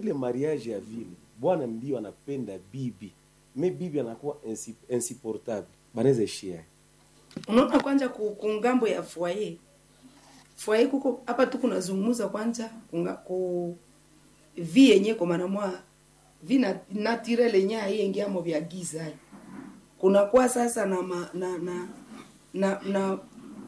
ile mariage ya vile bwana ndio anapenda bibi me bibi anakuwa insi- insupportable banaweza ishia unaona kwanja ku, ku ngambo ya foyer foyer kuko hapa tu kunazungumza kwanja kunga, ku vi yenye kwa maana mwa vi na naturel yenye aiengiamo vya giza hai. kunakuwa sasa na ma, na na na, na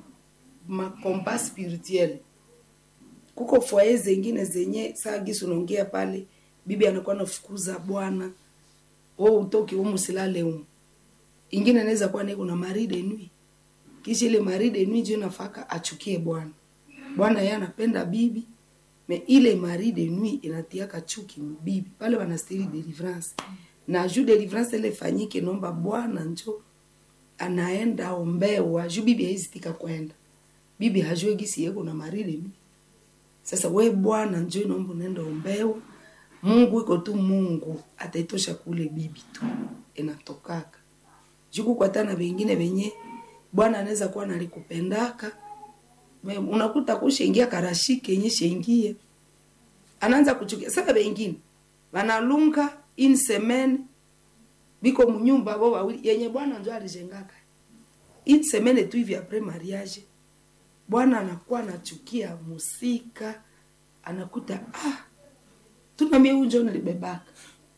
makompa spirituel kuko foyer zengine zenye saa gisi unaongea pale bibi anakuwa nafukuza bwana wewe utoki humu silale humu ingine inaweza kuwa niko na mari de nuit kisha ile mari de nuit ndio nafaka achukie bwana bwana yeye anapenda bibi me ile mari de nuit inatiaka chuki bibi pale wanastiri deliverance na juu deliverance ile fanyike nomba bwana njo anaenda ombewa juu bibi haizitika kwenda bibi hajue gisi yeko na mari de nuit sasa we bwana njo naomba unaenda ombewa mungu iko tu mungu ataitosha kule bibi tu inatokaka juku kwatana vengine venye bwana anaweza kuwa nalikupendaka Me- unakuta kushengia karashike yenye shengie anaanza kuchukia sasa vengine vanalunga in semaine biko munyumba bo wawili yenye bwana njo alijengaka in semaine tu hivi apres mariage bwana anakuwa anachukia musika anakuta ah tuna mie unjo nilibebaka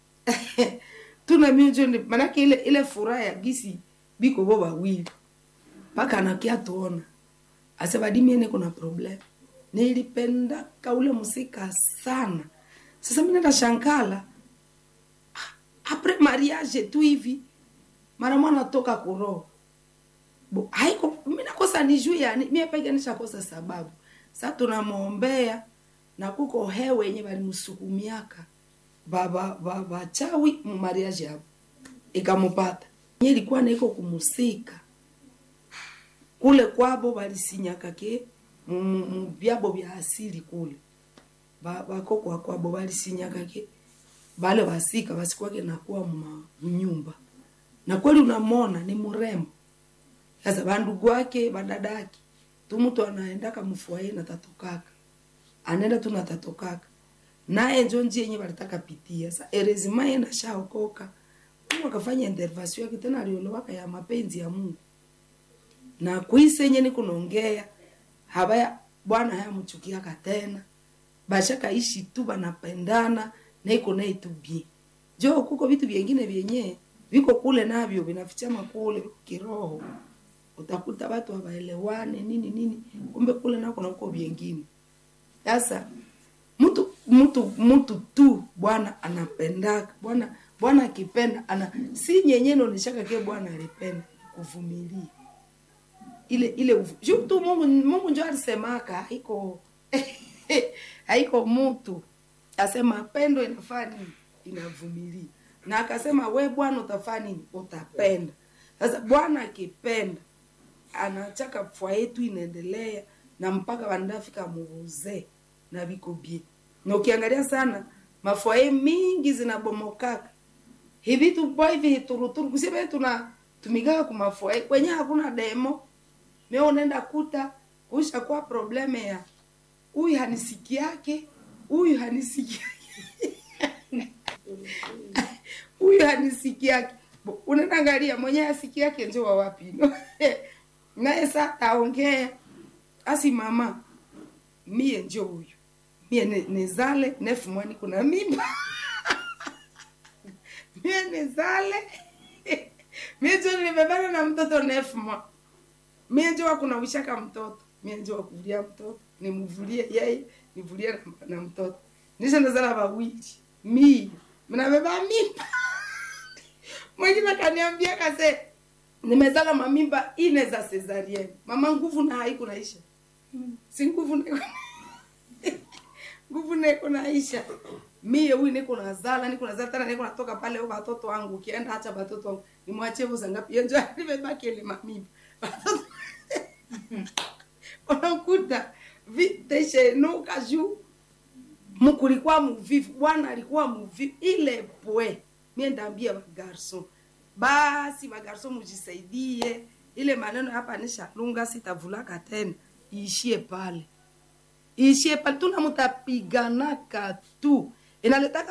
tuna mie unjo nili- manake ile ile furaha ya gisi biko bo wawili mpaka anakia tuona asebadimiene kuna problem nilipendaka ule musika sana sasa mi nenda shankala Ah, apres mariage tu hivi mara mwana toka kuroho Bo, haiko mi nakosa ni juu yani mie peke nishakosa sababu sa tunamwombea na kuko hewe yenye balimsukumiaka baba baba chawi mumariaji hapo ikamupata nye ilikuwa naiko kumusika kule kwabo balisinyaka ke mu- mu mu byabo bya asili kule Ba- bakokwa kwabo balisinyaka ke bale basika basikwake nakuwa muma mnyumba na kweli unamona ni mrembo sasa bandugu wake badadaki tu mtu anaendaka mfuaye na tatokaka anaenda tu na tatokaka naye njo njia yenye balitaka pitia sa erezima ye nashaokoka mungu akafanya intervention yake tena aliolewaka ya mapenzi ya mungu na kwise yenye ni kunaongea habaya bwana hayamchukiaka tena bashakaishi tu banapendana na iko naye tu bie jo kuko vitu vyengine vyenye viko kule navyo vinafichama kule viko kiroho utakuta watu hawaelewane nini nini kumbe kule nako nakuko vyengine sasa mtu mtu mtu tu bwana anapendaka bwana bwana akipenda ana si nyenye naoneshaka ke bwana alipenda kuvumilia ile ile uvu- juu tu mungu mungu njo alisemaka haiko haiko mtu asema pendo inafaa nini inavumilia na akasema we bwana utafaa nini utapenda sasa bwana akipenda anachaka fwa yetu inaendelea na mpaka wanafika muuzee na viko bie na ukiangalia sana mafwaye mingi zinabomokaka hivi tupo hivi hituruturu kusema tuna tumikaka kumafwaye kwenye hakuna demo mimi unaenda kuta kuisha kwa probleme ya huyu hanisiki yake huyu hanisiki huyu hanisiki yake Bo- unaenda angalia mwenye asiki yake njo wa wapi no? naye sa taongea asi mama mie njo huyu mie ni- nizale nefu mwani kuna mimba mie nizale mie njo nimebana na mtoto nefu mwa mie njo wakunawishaka mtoto mie njo wakuvulia mtoto nimuvulie yeye nivulie na, na mtoto nisha nazala wawili mie mnabeba mimba mwingine akaniambia kase nimezala mamimba ine za cesarienne mama nguvu na haiku naisha si nguvu niko nguvu niko naisha mie huyu niko nazala niko nazala tena niko natoka pale au watoto wangu ukienda acha watoto wangu nimwachie voza ngapi yenjo nimebaki ile mamimba watoto unakuta viteshenuka juu mkulikuwa muvivu bwana alikuwa muvivu ile pwe mie ndaambia bagarso basi bagarso mujisaidie ile maneno hapa nishalunga sitavulaka tena iishie pale iishie pale tuna mutapiganaka tu inaletaka